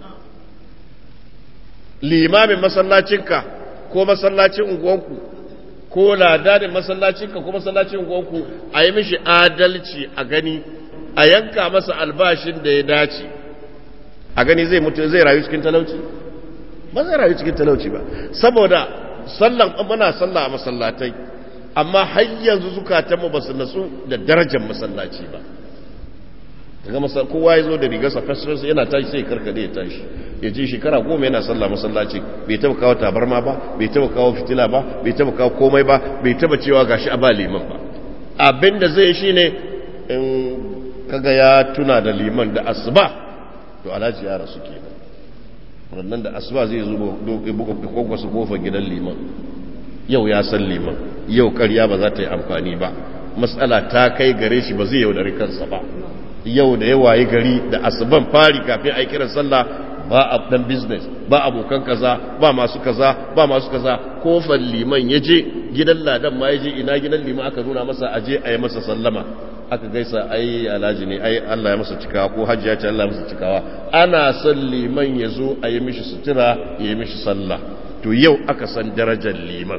limamin masallacinka ko masallacin unguwanku ko ladanin masallacinka ko masallacin unguwanku a yi mishi adalci a gani a yanka masa albashin da ya dace a gani zai mutu zai rayu cikin talauci ba zai rayu cikin talauci ba saboda sallan muna sallah a masallatai amma har yanzu zukatanmu ba su natsu da darajar masallaci ba daga kowa ya zo da rigarsa fasirar yana tashi sai karkade ya tashi ya ji shekara goma yana sallah masallaci bai taba kawo tabarma ba bai taba kawo fitila ba bai taba kawo komai ba bai taba cewa gashi a ba liman ba abinda zai shi ne in kaga ya tuna da liman da asuba to alhaji ya rasu kenan wannan da asuba zai zo buga kwakwasa kofar gidan liman yau ya san liman yau karya ba za ta yi amfani ba matsala ta kai gare shi ba zai yaudari kansa ba yau da yawa yi gari da asuban fari kafin a kiran sallah ba a dan business ba abokan kaza ba masu kaza ba masu kaza kofar liman ya je gidan ladan ma ya je ina gidan liman aka nuna masa aje a yi masa sallama aka gaisa ai alhaji ne ai Allah ya masa cikawa ko hajji ya ce Allah ya masa cikawa ana son liman ya zo a yi mishi sutura ya yi mishi sallah to yau aka san darajar liman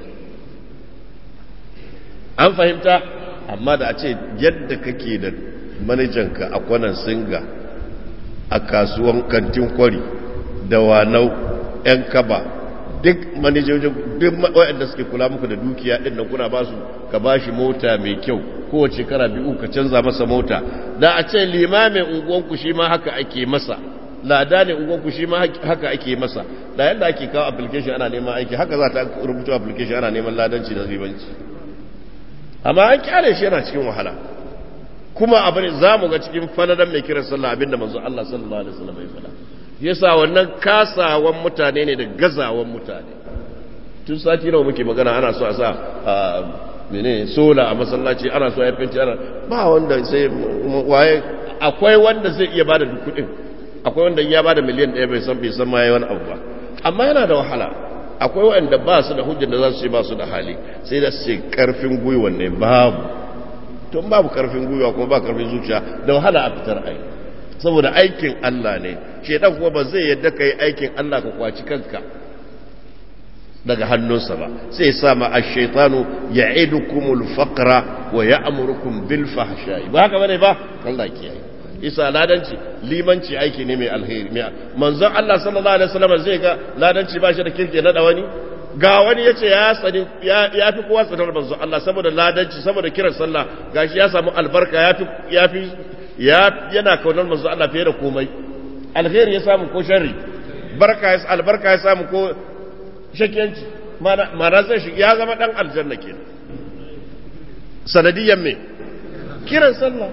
an fahimta amma da a ce yadda kake da manajanka a kwanan singa a kasuwan kantin kwari da wanau 'yan kaba duk manajojin duk waɗanda suke kula muku da dukiya ɗin nan kuna ba su ka ba shi mota mai kyau kowace kara biyu ka canza masa mota da a ce limamin unguwanku shi ma haka ake masa lada ne unguwanku shi ma haka ake masa da yadda ake kawo application ana neman aiki haka za ta rubuta application ana neman ladanci da ribanci amma an kyale shi yana cikin wahala kuma abu ne za mu ga cikin faladan mai kiran sallah abinda manzo Allah sallallahu alaihi wasallam ya fada yasa wannan kasawan mutane ne da gazawan mutane tun sati nawa muke magana ana so a sa mene sola a masallaci ana so ya fenti ana ba wanda sai waye akwai wanda zai iya bada duk kudin akwai wanda ya bada miliyan ɗaya bai san bai san ma yayi wani abu ba amma yana da wahala akwai wanda ba su da hujjar da za su ce ba su da hali sai da su ce karfin gwiwa ne babu to babu karfin gwiwa kuma ba karfin zuciya da wahala a fitar ai saboda aikin Allah ne shedan kuma ba zai yadda kai aikin Allah ka kwaci kanka daga hannunsa ba sai sa ma ash-shaytanu ya'idukumul faqra wa ya'murukum bil fahsha'i ba haka bane ba Allah kiyaye isa ladanci limanci aiki ne mai alheri mai manzon Allah sallallahu alaihi wasallam zai ga ladanci ba shi da kirke na wani ga wani yace ya sani ya fi kowa tsanar manzon Allah saboda ladanci saboda kiran sallah gashi ya samu albarka ya fi ya fi ya yana kaunar manzon Allah fiye da komai alheri ya samu ko sharri barka ya albarka ya samu ko shakiyanci mana zai shi ya zama dan aljanna kenan sanadiyan me kiran sallah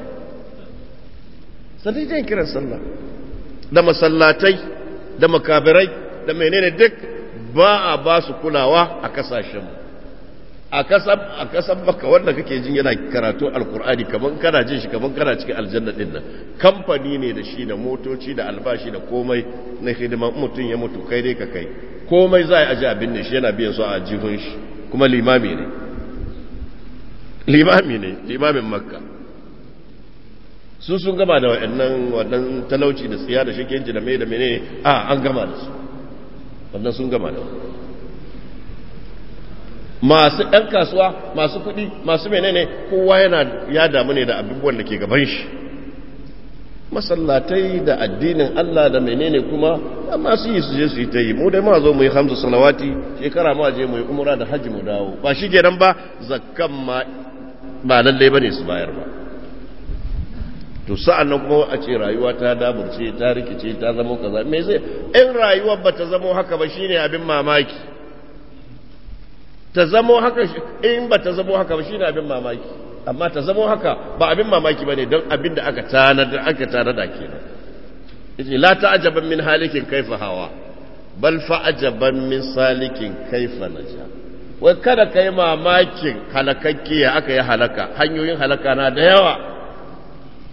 sanadiyan kiran sallah da masallatai da makabirai da menene duk ba a ba su kulawa a kasashen a kasan a kasan maka wanda kake jin yana karatu alkur'ani kaman kana jin shi kaman kana cikin aljanna din nan kamfani ne da shi da motoci da albashi da komai na hidima mutum ya mutu kai dai ka kai komai za a aji abin da shi yana biyan su a jihun shi kuma limami ne limami ne limamin makka su sun gama da waɗannan wannan talauci da tsiya da shakenci da mai da mene a an gama da su wannan sun gama da masu ɗan kasuwa masu kuɗi masu menene kowa yana ya damu ne da abubuwan da ke gaban shi masallatai da addinin Allah da menene kuma masu yi su je su yi ta yi mu dai ma zo mu yi hamsu salawati shekara ma je mu yi umra da hajji mu dawo ba shi kenan ba zakkan ma ba lallai bane su bayar ba to sa'an nan kuma a ce rayuwa ta daburce ta rikice ta zama kaza me zai in rayuwar ba ta zama haka ba shine abin mamaki ta zama haka in ba ta zama haka ba shine abin mamaki amma ta zama haka ba abin mamaki bane don abin da aka tanada aka tanada kenan yace la ta'jaban min halikin kaifa hawa bal fa'jaban min salikin kaifa naja wai kada kai mamakin halakakke ya aka yi halaka hanyoyin halaka na da yawa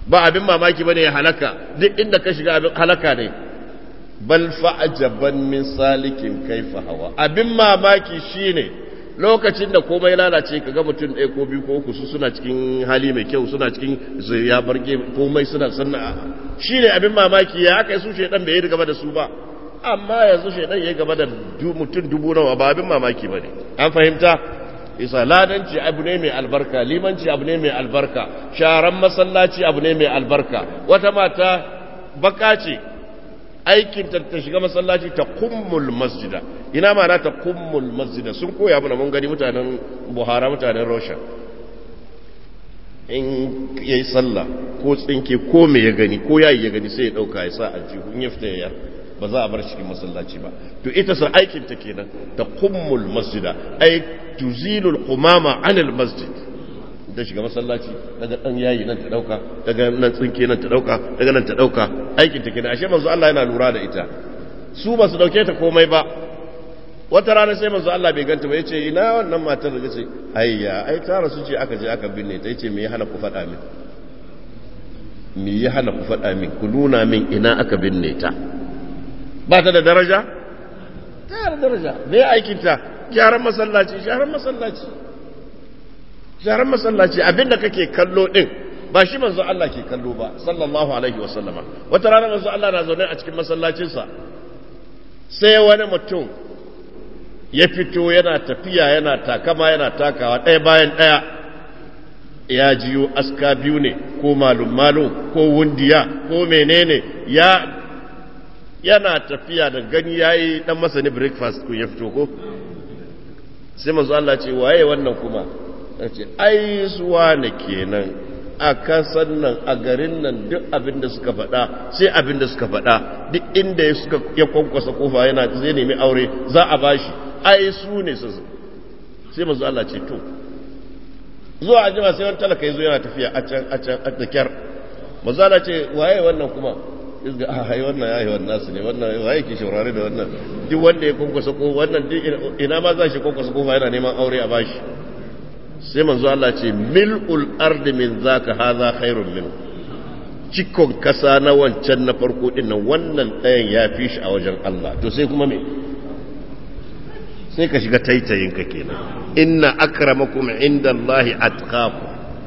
ba abin mamaki bane ya halaka duk inda ka shiga abin halaka ne bal fa'ajaban min salikin kaifa hawa abin mamaki shine lokacin da komai lalace kaga mutum ɗaya ko biyu ko uku su suna cikin hali mai kyau suna cikin ya barge komai suna sanna shine abin mamaki ya aka yi su shedan bai yi gaba da su ba amma yanzu shedan ya gaba da mutum dubu nawa ba abin mamaki bane an fahimta isa ladanci abu ne mai albarka limanci abu ne mai albarka sharan masallaci abu ne mai albarka wata mata baka ce aikin ta ta shiga masallaci ta kummul masjida ina ma na ta kummul masjida sun koya mana mun gani mutanen buhara mutanen rosha in yayi sallah ko tsinke ko me ya gani ko yayi ya gani sai ya dauka ya sa aljihu in ya fita ya ba za a bar cikin masallaci ba to ita sa aikin ta kenan ta kummul masjida ai tuzilul qumama anil masjid da shiga masallaci daga dan yayi nan ta dauka daga nan tsinke nan ta dauka daga nan ta dauka aikin ta kenan ashe manzo Allah yana lura da ita su ba su dauke ta komai ba wata rana sai manzo Allah bai ganta ba yace ina wannan matar da ce ayya ai ta rasu ce aka je aka binne ta yace me ya hana ku faɗa min me ya hana ku faɗa min ku nuna min ina aka binne ta ba ta da daraja ta da daraja me aikin ta gyaran masallaci gyaran masallaci gyaran masallaci abinda kake kallo din ba shi manzo Allah ke kallo ba sallallahu alaihi wasallama wata rana manzo Allah na zaune a cikin masallacinsa sai wani mutum ya fito yana tafiya yana takama yana takawa ɗaya bayan ɗaya ya jiyo aska biyu ne ko malum-malum ko wundiya ko menene ya yana tafiya da gani ya yi ɗan masani breakfast ko ya fito ko sai mazu Allah ce waye wannan kuma ya ce ai suwa ne kenan a kasan nan a garin nan duk abin da suka faɗa sai abin da suka faɗa duk inda ya suka ya kwankwasa kofa yana zai nemi aure za a bashi ai su ne su sai mazu Allah ce to zuwa ajima sai wani talaka ya zo yana tafiya a can a can a takyar mazu Allah ce waye wannan kuma izga a hai wannan ya yi wannan su ne wannan waye ke shaurare da wannan duk wanda ya kwankwasa kofa wannan duk ina ma za shi kwankwasa kofa yana neman aure a bashi sai manzo Allah ce mil'ul ardi min zaka hadha khairun min cikon kasa na wancan na farko din nan wannan ɗayan ya fi shi a wajen Allah to sai kuma me sai ka shiga taitayin ka kenan inna akramakum indallahi atqakum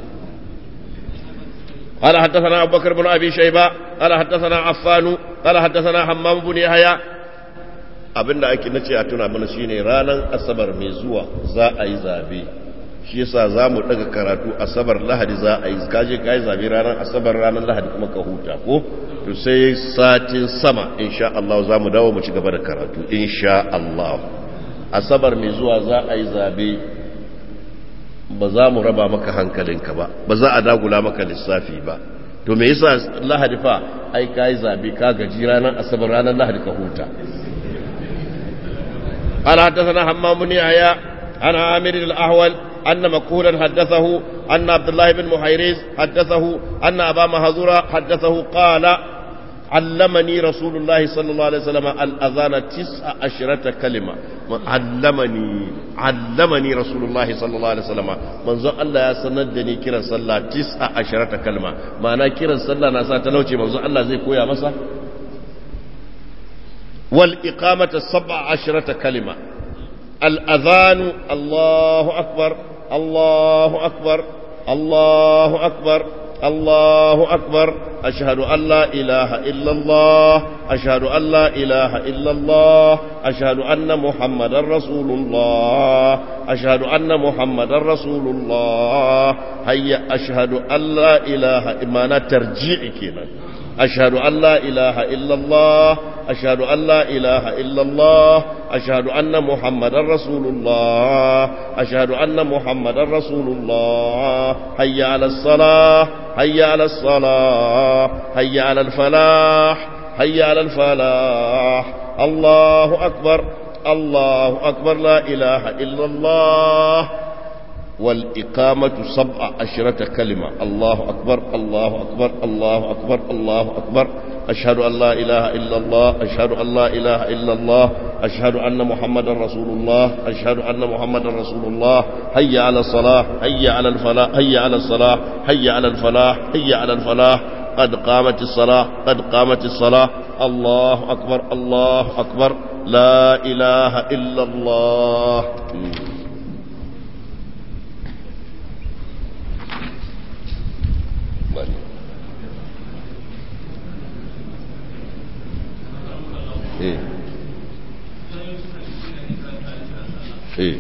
قال حدثنا أبو بكر بن أبي شيبة قال حدثنا عفان قال حدثنا حمام بن يحيى abin da ake nace a tuna mana shine ranar asabar mai zuwa za a yi zabe shi yasa za mu daga karatu asabar lahadi za a yi kaje ka yi zabe ranar asabar ranar lahadi kuma ka huta ko to sai satin sama insha Allah za mu dawo mu ci gaba da karatu insha Allah asabar mai zuwa za a yi zabe ba za mu raba maka hankalinka ba ba za a dagula maka lissafi ba to me yasa lahadi fa ai ka yi zabe ka gaji ranar asabar ranar lahadi ka huta قال حدثنا حمام بن يحيى عن عامر الاحول ان مكهولا حدثه ان عبد الله بن محيريز حدثه ان ابا مهزورة حدثه قال علمني رسول الله صلى الله عليه وسلم الاذان تسع عشرة كلمة علمني علمني رسول الله صلى الله عليه وسلم منذ الله يا سندني كرا صلى تسع عشرة كلمة معنى كرا صلى ناسا تلوشي منذ الله زي كويا مسا والإقامة سبع عشرة كلمة الأذان الله أكبر الله أكبر الله أكبر الله أكبر أشهد أن لا إله إلا الله أشهد أن لا إله إلا الله أشهد أن محمد رسول الله أشهد أن محمد رسول الله هيا أشهد أن لا إله إما ترجيع كنا أشهد أن لا إله إلا الله أشهد أن لا إله إلا الله أشهد أن محمد رسول الله أشهد أن محمد رسول الله هيا على الصلاة هيا على الصلاة هيا على الفلاح هيا على الفلاح الله أكبر الله أكبر لا إله إلا الله والإقامة سبع عشرة كلمة الله أكبر الله أكبر الله أكبر الله أكبر أشهد أن لا إله إلا الله أشهد أن لا إله إلا الله أشهد أن محمدا رسول الله أشهد أن محمدا رسول الله هيا على الصلاة هيا على الفلاح هيا على الصلاة هيا على الفلاح هيا على الفلاح قد قامت الصلاة قد قامت الصلاة الله أكبر الله أكبر لا إله إلا الله إيه إيه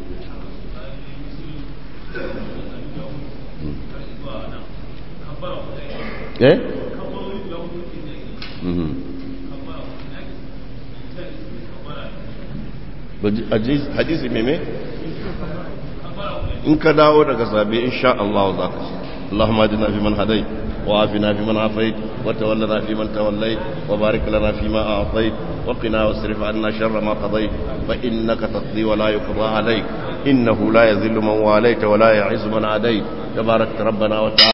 إيه hadisi meme in ka dawo daga zabe insha Allah za ka ci اللهم اهدنا فيمن هديت وعافنا فيمن عافيت وتولنا فيمن توليت وبارك لنا فيما اعطيت وقنا واصرف عنا شر ما قضيت فانك تقضي ولا يقضى عليك انه لا يذل من واليت ولا يعز من عاديت تبارك ربنا وتعالى